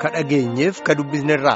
ka dhageenyeef ka dubbisnerraa.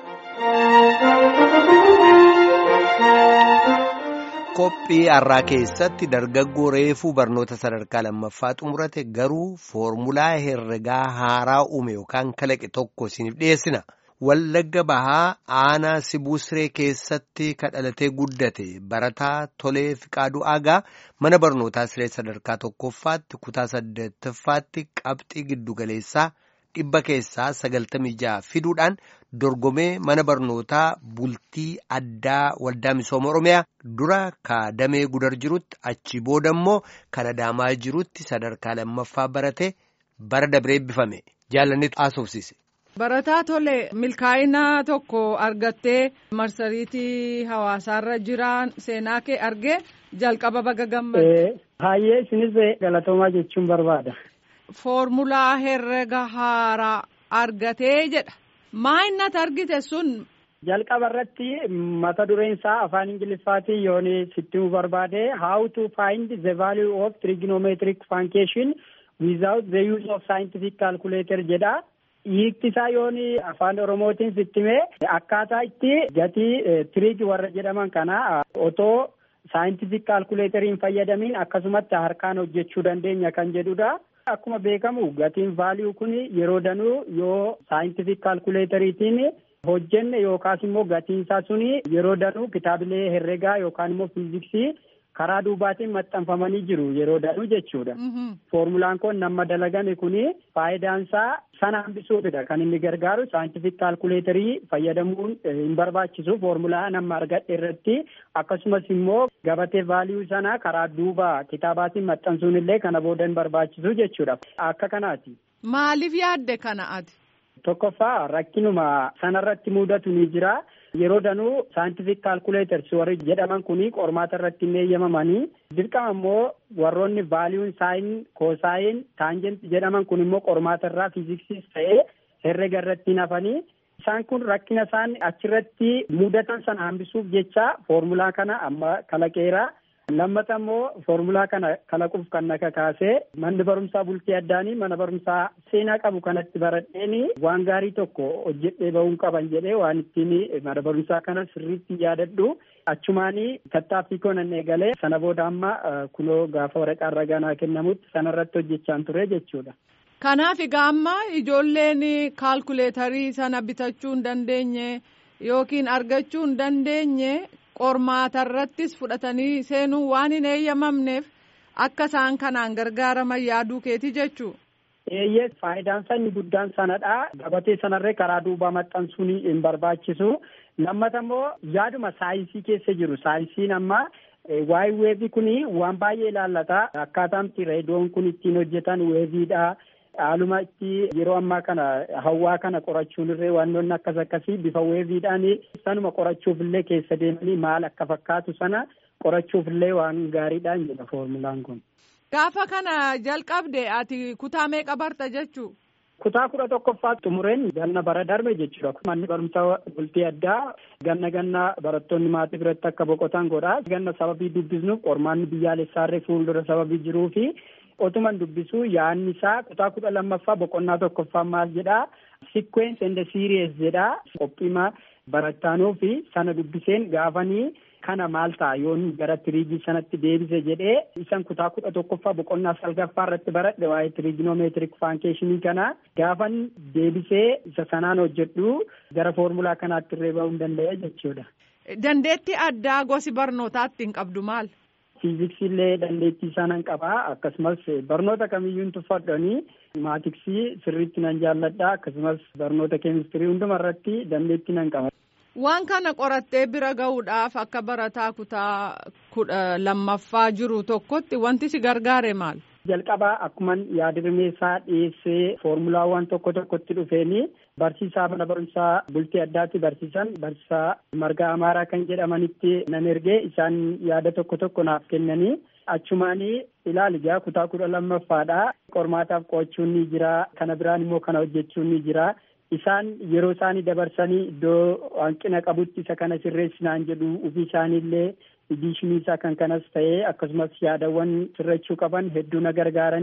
Qophii har'aa keessatti dargaggoo reefuu barnoota sadarkaa lammaffaa xumurate garuu foormulaa herregaa haaraa uume yookaan kalaqe tokko isiniif dhiyeessina. Wallagga Bahaa aanaa Sibusree keessatti kadhalatee guddate barataa Tolee Fiqaaduu Aagaa mana barnootaa siree sadarkaa tokkoffaatti kutaa saddeettaffaatti qabxii giddugaleessaa dhibba keessaa sagaltamii ja'a fiduudhaan dorgomee mana barnootaa bultii addaa waldaa misooma Oromiyaa dura kaadamee gudar jirutti achi booda immoo kan adaamaa jirutti sadarkaa lammaffaa barate bara dabree eebbifame jaalannetu haasofsiise. Barataa tole milkaa'ina tokko argattee marsariitii hawaasaarra jiran seenaa kee argee jalqaba baga gammade. Baay'ee isinis galatoomaa jechuun barbaada. Foormulaa herrega haaraa argatee jedha. Maa innat argite sun? Jalqaba irratti mata dureen isaa afaan Ingiliffaatiin yoon sitti barbaade how to find the value of trigonometric function without the use of scientific calculator jedha. Hiikti isaa yoon afaan Oromootiin sittimee akkaataa itti gatii tiriig warra jedhaman kana otoo saayintifik kaalkuleeteriin fayyadamiin akkasumatti harkaan hojjechuu dandeenya kan jedhudha. Akkuma beekamu gatiin vaaliyuu kun yeroo danuu yoo saayintifik kaalkuleeteriitiin hojjenne yookaas immoo gatiin isaa suni yeroo danuu kitaabilee herregaa yookaan immoo fiiziksii karaa duubaatiin maxxanfamanii jiru yeroo danuu jechuudha. Foormulaan kun nama dalagame kuni faayidaan isaa sana hambisuufidha kan inni gargaaru saayintifik kaalkuleetarii fayyadamuun hin barbaachisu foormulaa nama argadhe irratti akkasumas immoo gabatee vaaliyuu sana karaa duuba kitaabaatiin maxxansuun illee kana booda hin barbaachisu jechuudha. Akka kanaati. Maaliif yaadde kana ati? Tokkoffaa rakkinuma sanarratti mudatu ni jira. Yeroo danuu saayintifik kaalkuleeters warri jedhaman kuni qormaata irratti hin eeyyamamanii dirqama immoo warroonni vaaliyuun saayin koosaayin taanjent jedhaman kun immoo qormaata irraa fiiziksiis ta'ee herrega irratti hin hafanii isaan kun rakkina isaan achirratti mudatan sana hambisuuf jecha foormulaa kana amma kalaqeera. Lammata immoo foormulaa kana kalaquuf kan na kakaasee manni barumsaa bultii addaanii mana barumsaa seenaa qabu kanatti baradheeni waan gaarii tokko hojjedhee bahuun qaban jedhee waan ittiin mana barumsaa kana sirriitti yaadadhu achumaanii tattaaffii koo nan eegalee sana booda amma kunoo gaafa waraqaan ragaa kennamutti sanarratti hojjechaan ture jechuudha. Kanaaf egaa amma ijoolleen kaalkuleetarii sana bitachuu hin dandeenye yookiin argachuu hin dandeenye. qormaata irrattis fudhatanii seenuun waan hin eeyyamamneef akka isaan kanaan gargaaraman yaaduu keeti jechuu. Eeyyee faayidaan isaa inni guddaan sanadha. Gabatee sanarree karaa duubaa maxxansuun hin barbaachisu. Lammata immoo yaaduma saayinsii keessa jiru. Saayinsiin amma waa'ee weevii kuni waan baay'ee ilaallata. Akkaataamti reediyoon kun ittiin hojjetan weeviidha. Haaluma itti yeroo ammaa kana hawaa kana qorachuun irree wantoonni akkas akkasii bifa weeviidhaan sanuma qorachuuf illee keessa deemanii maal akka fakkaatu sana qorachuuf illee waan gaariidhaan jedha foormulaan kun. Gaafa kana jalqabde ati kutaa meeqa barta jechuu? Kutaa kudha tokkoffaa xumureen ganna bara darbe jechuudha. Manni barumsaa bultii addaa ganna ganna barattoonni maatii biratti akka boqotan godha. Ganna sababii dubbisnuuf qormaanni biyyaalessaarree fuuldura sababii jiruufi otuman dubbisu yaadni isaa kutaa kudha lammaffaa boqonnaa tokkoffaa maal jedhaa sequence and series jedhaa qophiima barattaanuu fi sana dubbiseen gaafanii kana maal ta'a yoon gara tiriigii sanatti deebise jedhee isan kutaa kudha tokkoffaa boqonnaa salgaffaa irratti baradhe waa'ee tiriiginomeetirik faankeeshinii kana gaafan deebisee isa sanaan hojjedhu gara foormulaa kanaatti illee bahuu hin danda'e jechuudha. Dandeettii addaa gosi barnootaatti hin qabdu maal? Fiiziksii illee dandeettii isaa nan qabaa akkasumas barnoota kamiyyuu tuffadhanii maatiksii sirriitti nan jaalladha akkasumas barnoota keemistirii hunduma irratti dandeettii nan qaba. Waan kana qorattee bira gahuudhaaf akka barataa kutaa kudha lammaffaa jiru tokkotti wanti si gargaare maal? Jalqabaa akkuman yaadrimeessaa dhiyeessee foormulaawwan tokko tokkotti dhufeeni barsiisaa mana barumsaa bultii addaatti barsiisan barsiisaa margaa amaaraa kan jedhamanitti nan ergee isaan yaada tokko tokko naaf kennanii achumaanii ilaali ijaa kutaa kudha lammaffaadha qormaataaf qo'achuun ni jira kana biraan immoo kana hojjechuun ni jira isaan yeroo isaanii dabarsanii iddoo hanqina qabutti isa kana sirreessinaan jedhu ofii isaaniillee ediishinii isaa kan kanas ta'ee akkasumas yaadawwan sirrachuu qaban hedduu na gargaaranii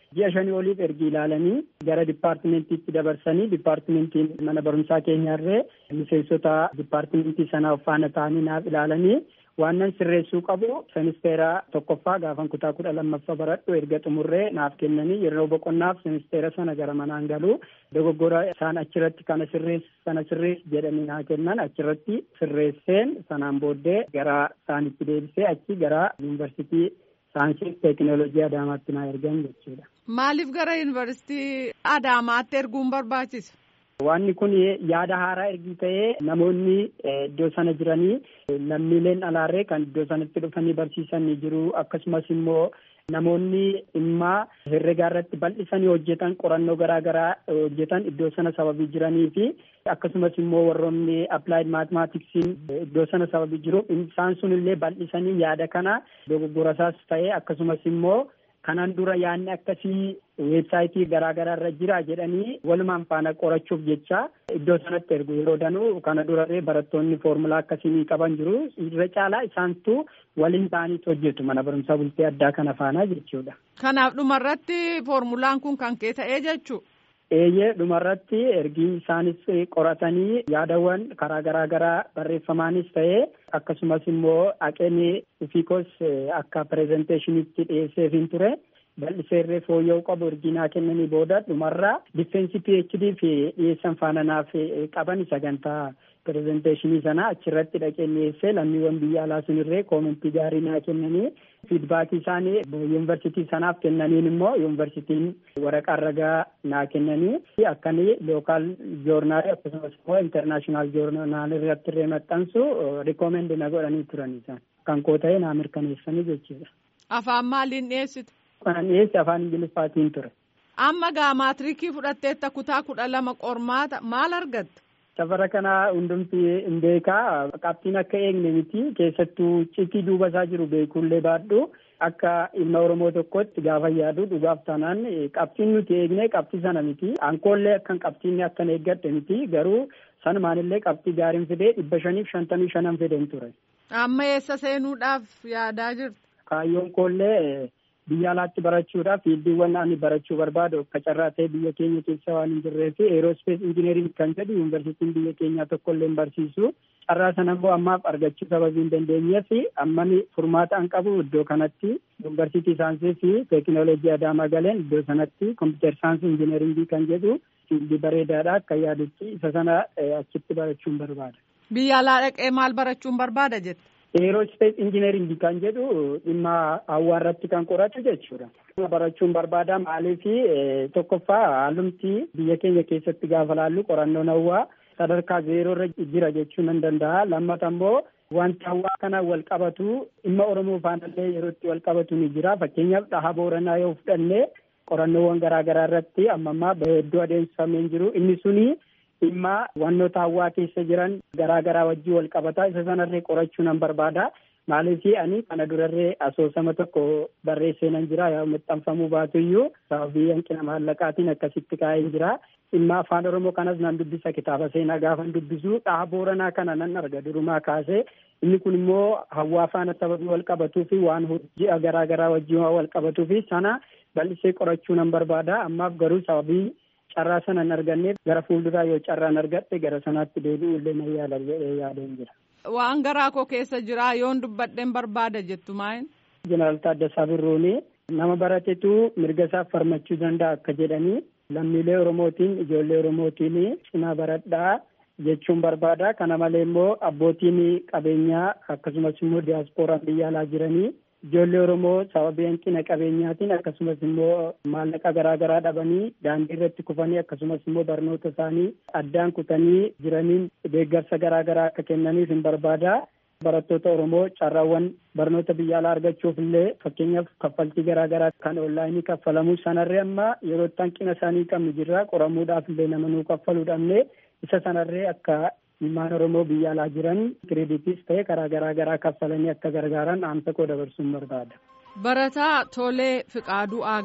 ji'a shanii oliif ergi ilaalanii gara dipaartimentiitti dabarsanii dipaartimentiin mana barumsaa keenyarree miseensota dipaartimentii sanaa faana ta'anii naaf ilaalanii waannan sirreessuu qabu semisteera tokkoffaa gaafan kutaa kudha lammaffaa baradhu erga xumurree naaf kennanii yeroo boqonnaaf semisteera sana gara manaan galuu dogoggora isaan achirratti kana sirreessi sana sirreessi jedhanii naa kennan achirratti sirreesseen sanaan booddee gara isaanitti deebisee achi gara yuunivarsiitii saayinsii teekinooloojii Adaamaatti naa ergan jechuudha. Maaliif gara yuunivarsiitii Adaamaatti erguun barbaachisa? Wanni kun yaada haaraa ergi ta'ee namoonni iddoo sana jiranii lammiileen alaarree kan iddoo sanatti dhufanii barsiisan ni jiru akkasumas immoo namoonni dhimma herregaa irratti bal'isanii hojjetan qorannoo garaa garaa hojjetan iddoo sana sababii jiranii fi akkasumas immoo warroonni applied mathematiksiin iddoo sana sababii jiru isaan sun illee bal'isanii yaada kana dogoggorasaas ta'ee akkasumas immoo kanaan dura yaadni akkasii weebsaayitii garaa garaa irra jira jedhanii walumaan faana qorachuuf jecha iddoo sanatti ergu yeroo danuu kana durarree barattoonni foormulaa akkasii qaban jiru irra caalaa isaantu waliin ta'aniitu hojjetu mana barumsaa bultee addaa kana faana jechuudha. Kanaaf dhumarratti foormulaan kun kan kee ta'ee jechuu. Eeyyee dhumarratti ergi isaanis qoratanii yaadawwan karaa garaa garaa barreeffamaanis ta'ee akkasumas immoo haqeen ufiikos akka pirezenteeshinitti dhiyeesseefin ture bal'iseerree fooyya'uu qabu erginaa kennanii booda dhumarraa difeensi PhD fi dhiyeessan faana naaf qaban sagantaa pirezenteeshinii sana achirratti dhaqee dhiyeessee lammiiwwan biyya alaa sunirree koomentii gaarii naa kennanii fiidbaakii isaanii yuunivarsiitii sanaaf kennaniin immoo yuunivarsiitiin waraqaa ragaa naa kennanii akkanii lookaal joornaali akkasumas immoo intarnaashinaal joornaal irratti illee maxxansu rikoomendi na godhanii turan isaan kan koo ta'e naa mirkaneessanii jechuudha. Afaan maaliin dhiyeessitu? Kanan dhiyeesse afaan ingiliffaatiin ture. Amma gaa maatirikii fudhatteetta kutaa kudha lama qormaata maal argatte? Safara kana hundumti hin beekaa qabxiin akka eegne miti keessattuu citii duuba isaa jiru beekuullee baadhu akka ilma Oromoo tokkotti gaafa yaadu dhugaaf taanaan qabxiin nuti eegne qabxii sana miti ankoollee akkan qabxiin akkan eeggadhe miti garuu sanumaanillee qabxii gaariin fidee dhibba shaniif shantamii shanan fideen ture. Amma eessa seenuudhaaf yaadaa jirtu? Kaayyoon koollee biyya alaatti barachuudhaaf fiildiiwwan ani barachuu barbaadu akka carraa ta'e biyya keenya keessa waan hin jirree fi eeroospees injineeriing kan jedhu yuunivarsiitiin biyya keenyaa tokko illee barsiisu carraa sana immoo ammaaf argachuu sababii hin dandeenyee fi ammani furmaata an qabu iddoo kanatti yuunivarsiitii saayinsii fi teekinooloojii adaamaa galeen iddoo sanatti kompiitar saayinsii injineeringii kan jedhu fiildii bareedaadha akka yaadutti isa sana achitti barachuun barbaada. Biyya alaa dhaqee maal barachuun barbaada jette? Eeroospees injineeringii kan jedhu dhimma hawwaarratti kan qoratu jechuudha. Barachuun barbaada maaliif tokkoffaa haalumti biyya keenya keessatti gaafa laallu qorannoon hawwaa sadarkaa zeeroorra jira jechuu nan danda'a. Lammata immoo wanti hawwaa kana wal qabatu dhimma Oromoo faanallee yeroo itti wal qabatu ni jira. Fakkeenyaaf dhaha booranaa yoo fudhanne qorannoowwan garaa garaa irratti amma ammaa hedduu adeemsifamee jiru. Inni suni dhimma wannoota hawwaa keessa jiran garaa garaa wajjin wal qabataa isa sanarree qorachuu nan barbaada. Maaliif ani kana durarree asoosama tokko barreessee nan jira yaa maxxanfamuu baatu iyyuu sababii hanqina maallaqaatiin akkasitti kaa'ee jira. Dhimma afaan Oromoo kanas nan dubbisa kitaaba seenaa gaafan dubbisu dhaha booranaa kana nan arga durumaa kaasee inni kun immoo hawwaa faana sababii wal qabatuu fi waan ji'a garaa garaa wajjin waan wal qabatuu fi sana bal'isee qorachuu nan barbaada. Ammaaf garuu sababii carraa sana hin arganneef gara fuulduraa yoo carraan argadhe gara sanaatti deebi'u illee nan yaala jedhee yaadeen jira. Waan garaa koo keessa jira yoon dubbadheen barbaada jettu maayin? Jeneraal Taaddasaa Birruuni nama baratetu mirga isaa falmachuu danda'a akka jedhanii lammiilee Oromootiin ijoollee Oromootiin cinaa baradhaa jechuun barbaada. Kana malee immoo abbootiin qabeenyaa akkasumas immoo diyaasporaan biyya alaa jiranii ijoollee Oromoo sababii hanqina qabeenyaatiin akkasumas immoo maallaqa garaa garaa dhabanii daandii irratti kufanii akkasumas immoo barnoota isaanii addaan kutanii jiraniin deeggarsa garaa garaa akka kennaniif hin barbaada. Barattoota Oromoo carraawwan barnoota biyya alaa argachuuf illee fakkeenyaaf kaffaltii garaa garaa kan onlaayinii kaffalamu sanarree amma yeroo itti hanqina isaanii qabnu jirra qoramuudhaaf illee nama nuu kaffaluu dhabne isa sanarree akka ilmaan Oromoo biyya alaa jiran kireeditis ta'e karaa garaa garaa kaffalanii akka gargaaran dhaamsa koo dabarsuun barbaada. Barataa Tolee Fiqaaduu Aagaa.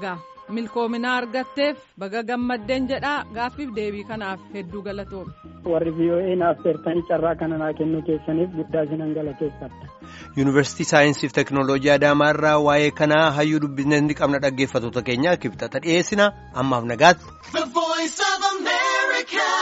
milkoominaa argatteef baga gammaddeen jedhaa gaaffiif deebii kanaaf hedduu galatoomi. warri VOA naaf feertanii carraa kana naa kennuu keessaniif guddaa isinan galateeffadha. Yuunivarsiitii Saayinsii fi Teknooloojii Adaamaarraa waa'ee kanaa hayyuu dubbisne ni qabna dhaggeeffattoota keenya kibxata dhiyeessina ammaaf nagaatti.